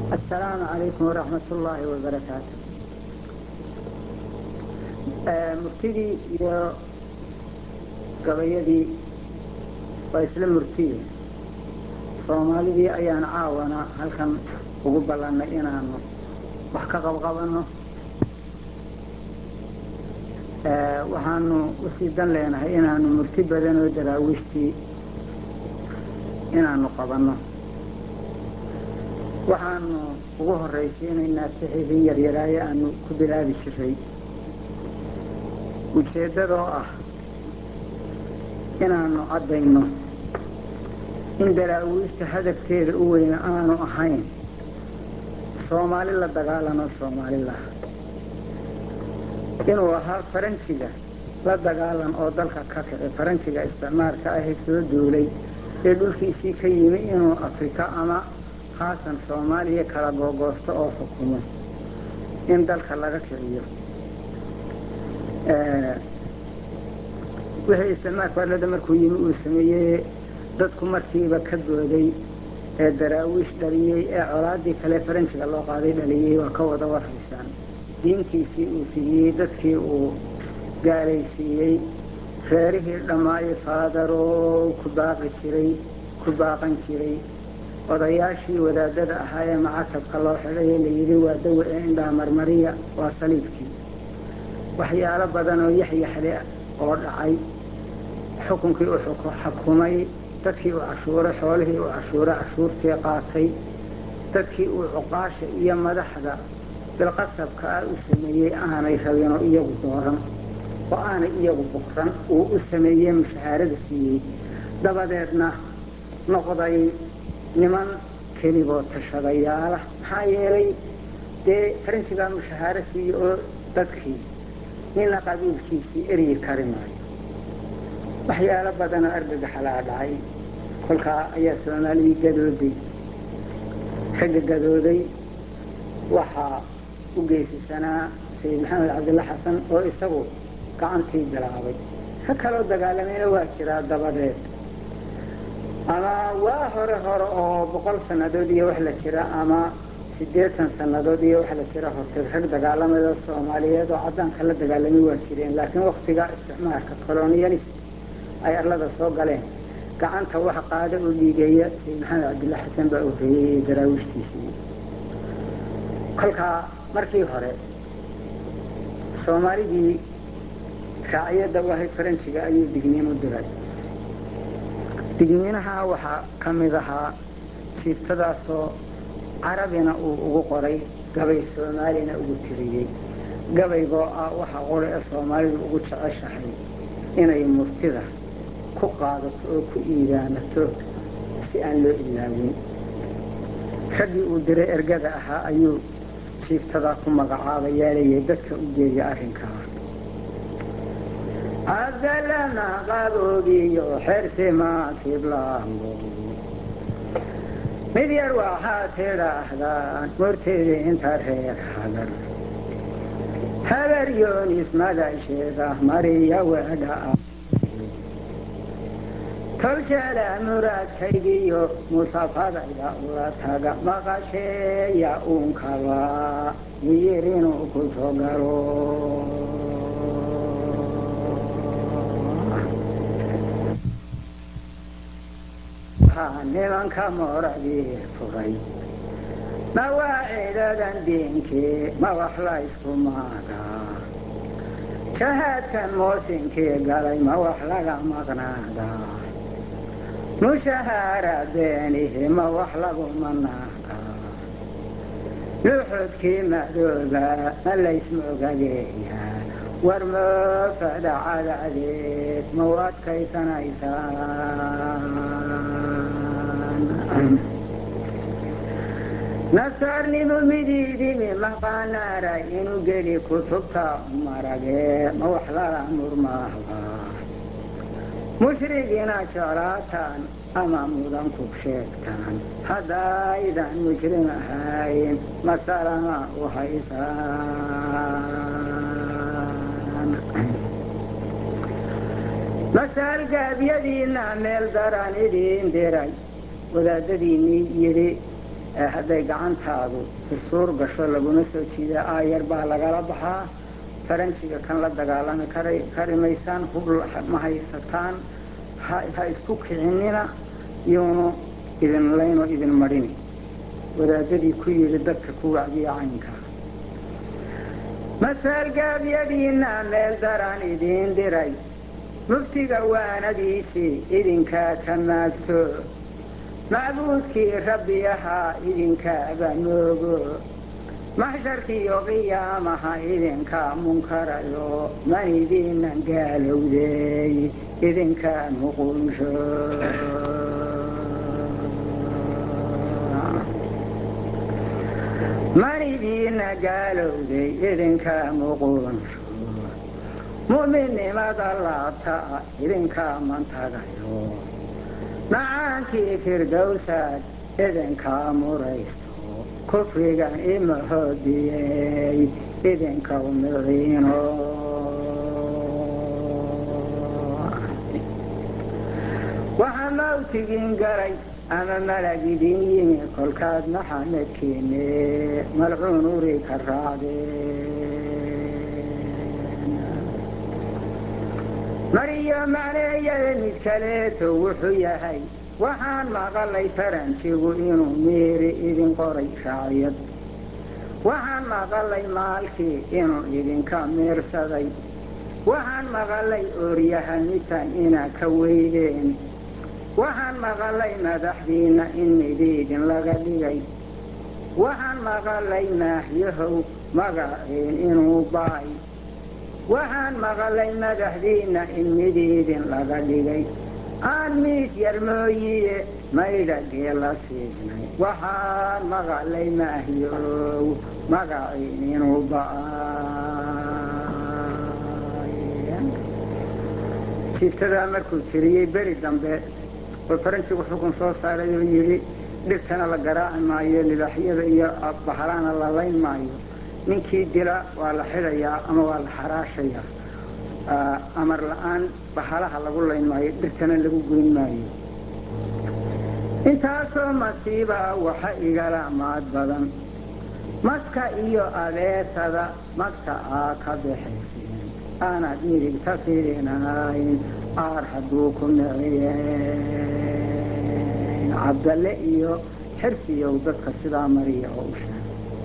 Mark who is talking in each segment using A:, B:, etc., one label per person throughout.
A: السلام عليكم ورحمة الله وبركاته murtidii iyo gabayadii waa isla murtiye soomaalidii ayaan caawana halkan ugu ballannay inaanu wax ka qabqabanno waxaanu usii dan leenahay inaanu murti badan oo daraawiishtii inaanu qabanno waxaanu ugu horraysiinaynaa sixidii yaryaraaye aanu ku bilaabi jiray ujeeddadoo ah inaanu caddayno in daraawiishta hadafkeeda u weyna aanu ahayn soomaali la dagaalano soomalilah inuu ahaa faranjiga la dagaalan oo dalka ka kici faranjiga isticmaalka ahe soo duulay ee dhulkiisii ka yimi inuu afrika ama khaasan soomaaliya kala googoosto oo xukumo in dalka laga kiciyo wixii isticmaalka arlada markuu yimi uu sameeyey dadku markiiba ka gooday ee daraawiish dhaliyey ee colaadii kale faranjiga loo qaaday dhaliyey waa ka wada warhaysaan diintiisii uu fidiyey dadkii uu gaalaysiiyey reerihii dhammaayo faadaroo ku baaqi jiray ku baaqan jiray odayaashii wadaadada ahaa ee macatabka loo xidhay ee layidhi waa dawa ee indhaa marmariya waa saliibkii waxyaalo badan oo yaxyaxle oo dhacay xukunkii uu xukumay dadkii uu cashuuray xoolihii uu cashuuray cashuurtii qaatay dadkii uu cuqaasha iyo madaxda bilqasabka ah u sameeyey aanay rabinoo iyagu dooran oo aanay iyagu bukran uu u sameeyey mushahaarada siiyey dabadeedna noqday niman keliboo tashadayaala maxaa yeelay dee faranjigaa mushahaaro siiye oo dadkii nina qabiilkiisii eryi kari maayo waxyaalo badanoo argagaxalaa dhacay kolkaa ayaa soomaalidii gadooday ragga gadooday waxaa u geysisanaa sayid maxamed cabdilla xasan oo isagu gacantii bilaabay ka kaloo dagaalamayna waa jiraa dabadeed ama waa hore hore oo boqol sannadood iyo wax la jira ama siddeetan sannadood iyo wax la jira horteed rag dagaalamada soomaaliyeed oo caddaanka la dagaalamay waa jireen laakiin waktigaa isticmaalka colonialist ay arlada soo galeen gacanta wax qaada oo dhiigeeya sayid maxamed cabdilla xasan baa horreeyey ee daraawiishtiisii kolkaa markii hore soomaalidii raaciyadda u ahayd faranjiga ayuu digniin u diray digniinaha waxaa ka mid ahaa jiibtadaasoo carabina uu ugu qoray gabay soomaalina ugu tiriyey gabaygoo ah waxa qura ee soomaalidu ugu jeceshahay inay murtida ku qaadato oo ku iidaanato si aan loo ilaawin raggii uu diray ergada ahaa ayuu jiibtadaa ku magacaabayaa leeyahay dadka u geeya arrinkaa cabdalama qaboogiyo xersimaatiblaango mid yar waxaad tidhaahdaan morteeda inta reer hagar habar yoonis madasheeda mariya weedha tolsheela muraadkaygiyo musafadayda ula taga maqasheeya uunkaba miyir inuu ku soo galo nimanka mooradii furay ma waa ciidadan diinkii ma wax la ysku maagaa shahaadkan moosinkii galay ma wax laga maqnaadaa mushahaara beenihi ma wax lagu manaagaa luxudkii madooba ma laysmoogageeyaa war moofada cadadeed ma u adkaysanaysaan nasaarnimu midiidimi maqaanaara inuu geli kutubta maragee ma wax lala murmaahda mushrigiina jeclaataan ama mudan ku sheegtaan haddaydan mujrim ahayn masalama u haysaan masaal gaabyadiinna meel daran idiin diray wadaadadiinnii yidhi ee hadday gacantaadu isuur gasho laguna soo jiida aayar baa lagala baxaa faranjiga kan la dagaalami kari maysaan hub ma haysataan ha isku kicinina yuunu idin layno idin madhini wadaadadii ku yidhi dadka ku wacdiya caynkaa masaalgaabyadiinna meel daran idiin diray muftiga waanadiisii idinkaa ka maagto macbuudkii rabbi ahaa idinkaaba moogo maxsharkiiyo qiyaamaha idinkaa munkarayo manidiinan gaalowdeey idinkaa muqunsho manidiina gaalowday idinkaa muqunsho mu'minnimada laabta idinkaa mantagayo macaankii firdowsaad idinkaa muraysto kufrigan ima hoodiyey idinka miciino waxaa mawtigiin galay ama malag idin yimi kolkaad maxamedkeene malcuun uri ka raacdeen mariyo macneeyada mid kaleeto wuxuu yahay waxaan maqalay faranjigu inuu miiri idin qoray raaciyad waxaan maqalay maalkii inuu idinka miirsaday waxaan maqalay ooryahamitan inaa ka weydeen waxaan maqalay madaxdiinna in midiidin laga dhigay waxaan maqalay maahyahow magaciin inuu baay waxaan maqalay madaxdiinna in midiidin laga dhigay aan miid yar mooyiye maydhagee la siinay waxaan maqalay maahyow magaciin inuu ba'ay jiibtadaa markuu tiriyey beri dambe oo faranjigu xukun soo saaray oo yidhi dhirtana la garaaci maayo libaxyada iyo bahalana la layn maayo ninkii dila waa la xidhayaa ama waa la xaraashayaa amar la-aan bahalaha lagu layn maayo dhirtana lagu goyn maayo intaasoo masiiba waxa igala maad badan maska iyo abeesada magta aa ka baxayseen aanad midigta fiirinayn aar hadduu ku miciyeen cabdalle iyo xirsiyow dadka sidaa mariya oo u sheegay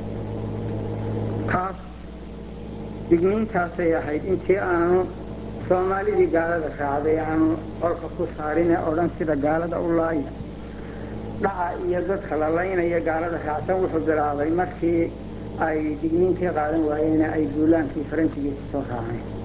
A: taas digniintaasay ahayd intii aanu soomaalidii gaalada raacday aanu olka ku saarine odhan sida gaalada u laaya dhaca iyo dadka la laynaya gaalada raacsan wuxuu bilaabay markii ay digniintii qaadan waayeen ay duulaankii faranjigiisa soo raaceen